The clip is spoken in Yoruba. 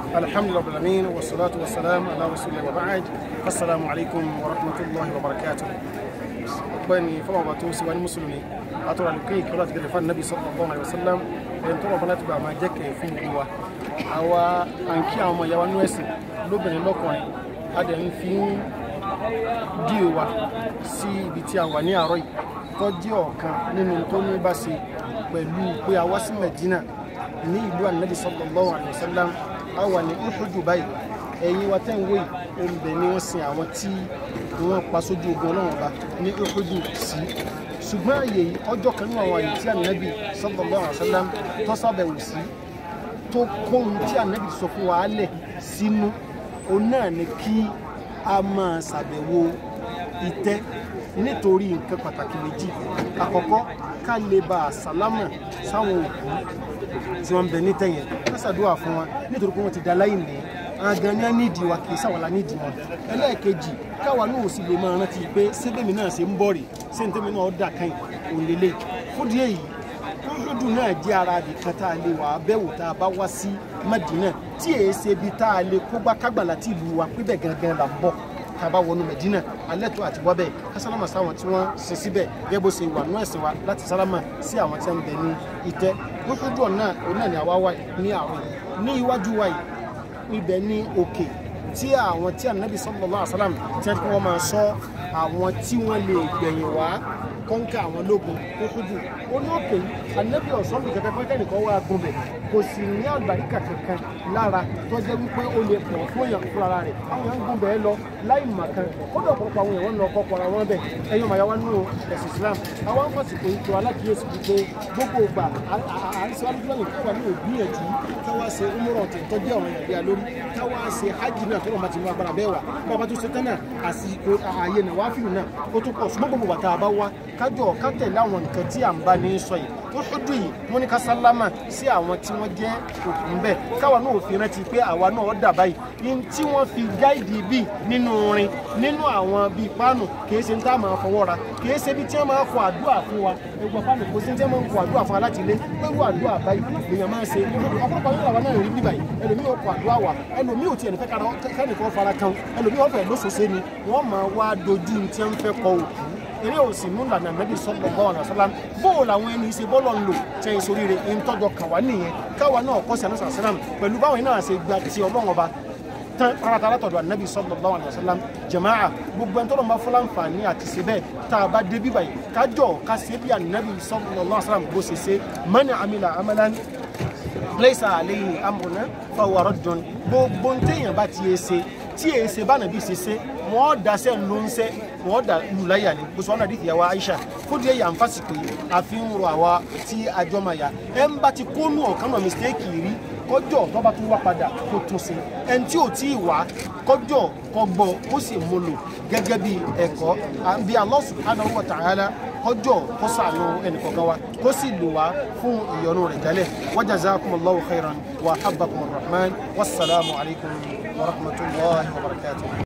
الحمد لله رب العالمين والصلاة والسلام على رسول الله وبعد السلام عليكم ورحمة الله وبركاته ọgbẹ́ni fọlọ́wọ́ tó sì wá ní mùsùlùmí àtọ́rọ̀ àlùkí ìkọlá ti gẹ̀rẹ̀ fún nàbí sallallahu alaihi wasallam ẹni tó rọ̀bọ̀ láti bá máa jẹ́ kẹ̀ fún gbogbo wa àwa à ń kí àwọn ọmọ ìyá wa nú ẹ̀sìn lóbìnrin lọ́kùnrin a dẹ̀ ń fi ń dí wa sí ibi tí a wà ní àárọ̀ yìí tó jẹ́ ọ̀kan nínú tó ní bá ṣe pẹ̀lú pé a wá sí Medina ní ìlú ànábì sallallahu alaihi wasallam a wà ní Uhudu báyìí ẹ̀yin wa tẹ́ ń wò yìí oúnjẹ ni wọ́n sin àwọn tí wọ́n pa sójú ogun ọlọ́run ọba ní Uhudu sí ṣùgbọ́n àyè yìí ọjọ́ kan nínú àwọn àyè tí ànábì sallallahu alaihi wasallam tó sábẹ̀wò sí tó kóhun tí ànábì sọ fún wa lẹ̀ sínú òun náà ni kí a máa ṣàbẹ̀wò ìtẹ́ nítorí nǹkan pàtàkì méjì àkọ́kọ́ ká lè bá a sálámà sáwọn òkú tí wọ́n ń bẹ nítẹ̀yẹn ká ṣàdúrà fún wa nítorí pé wọ́n ti da láìní àgàn ní nídìí wa kì í ṣàwàlà nídìí wọn ẹlẹ́ẹ̀kejì káwa náà sì lè máa rántí pé sébèmí náà ṣe ń bọ̀ rè sèǹtẹ́mi náà dà káyìn òun lélẹ̀ fúdí èyí lódù náà jẹ́ ara nìkan tá a lè wà bẹ̀wò tá a bá wá sí Madina tí èé ṣe ibi tá a lè kógbá kágbà láti ìlú wa pípẹ́ gangan là ń bọ̀ tá a bá wọnú Medina alẹ́ tó àti wọ́bẹ̀ kásálámà sáwọn tí wọ́n ṣe síbẹ̀ gẹ́gẹ́ bó ṣe wà nú ẹ̀sìn wa láti sálámà sí àwọn tí wọ́n ń bẹ ní ìtẹ́ lójú ọ̀nà òun náà ni àwa wà ní àwọn ní iwájú wa yìí ibẹ̀ ní òkè tí àwọn tí ànábì sallallahu alaihi wasallam tí wọ́n máa sọ àwọn tí wọ́n lè gbẹ̀yìn wá kọ́ńkà àwọn lógun tó kújù ó ní òkè ànábì ọ̀sán bí kẹ̀kẹ́ pẹ́kẹ́ nìkan wá gúnbẹ̀ kò sì ní àgbàríkà kankan lára tó jẹ́ wípé ó lè pọ̀ fún èèyàn fún ara rẹ̀ àwọn èèyàn gúnbẹ̀ lọ láì màkan kódà ọ̀pọ̀lọpọ̀ àwọn èèyàn lọ kọ́kọ́ ara wọn bẹ̀ ẹ̀yọ́ màá yá wá nínú ẹ̀sìn Islam àwọn afọ́sìkò ètò alákìyèsí wípé gbogbo ìgbà àrísí alúgbọ́n káwa ní ògbìyànjú káwa ṣe umrọ̀ tẹ̀ tọ́jú àwọn èèyàn bí a lórí káwa ṣe hajj náà tó lọ́ọ́ máa ti mú agbára bẹ́ẹ̀ wà bàbá tó ṣe tán náà àsìkò ààyè náà wáá fìlú náà ó tún pọ̀ ṣùgbọ́n gbogbo bàtà àbá wa kájọ kátẹ̀ láwọn nǹkan tí à ń bá ní sọ yìí tó ṣojú yìí wọ́n ní ká sálámà sí àwọn tí wọ́n jẹ́ òkú ń bẹ̀ káwa náà ò fi rántí pé àwa náà dà báyìí ní tí wọ́n fi gáìdì bíi nínú orin nínú àwọn bíi páànù kìí ṣe ń tá máa fọwọ́ ra kìí ṣe bí tí wọ́n máa kọ àdúrà fún wa ẹgbẹ́ páànù kò sí tí wọ́n máa kọ àdúrà fún wa láti ilé pẹ̀lú àdúrà báyìí èèyàn máa ṣe ọ̀pọ̀lọpọ̀ nínú àwọn náà rí bí báyìí ẹlòmíì ò kọ àdúrà wa ẹlòmíì ò tiẹ̀ nífẹ̀ẹ́ kẹ́nìkan fara kan ẹlòmíì ọ̀fẹ́ lóṣooṣe ni wọ́n máa wá dojú tí wọ́n fẹ́ kọ òkú eré òsì mú lànà nàbí sallallahu alaihi wasallam bóò làwọn ẹni ṣe bọ́lọ̀ ń lò tẹ ìsorí rẹ̀ ń tọ́jọ kàwá nìyẹn káwa náà kọ́ sí àná sàlám pẹ̀lú báwọn náà ṣe gba ti ọlọ́wọ́n ọba tán paratara tọ̀dọ̀ ànábì sallallahu alaihi wasallam jama'a gbogbo ẹni tọ́lọ́ máa fọlá nfààní àti ṣe bẹ́ẹ̀ tá a bá débi báyìí kájọ ká ṣe bí ànábì sallallahu alaihi wasallam bó ṣe ṣe man amila amalan laysa alayhi amruna fahuwa raddun gbogbo ntẹ̀yìn bá ti yẹ ṣe tí èyí ṣe bá nàbí ṣe ṣe wọ́n daṣẹ́ ló ń ṣe wọ́n dà lùláyà ni bó sọ ọ́nà àdìsí yàwá Aisha fúdi ẹ̀yà ń fásitì yìí àfi ń ro àwa tí àjọ máa yà ẹ̀ ń bá ti kónú ọ̀kan náà mistake rí kọjọ tó bá tún wá padà kó tún sí ẹni tí ò tí ì wá kọjọ kọgbọ ó sì mú lò gẹ́gẹ́ bí ẹ̀kọ́ àbí Allah subhanahu wa ta'ala kọjọ kó sàánú ẹnìkọ̀ọ̀kan wa kó sì lò wá fún ìyọ́nú rẹ̀ jálẹ̀ wa jazakumullahu khairan wa habbakumur rahman wassalamu alaikum wa rahmatullahi wa barakatuh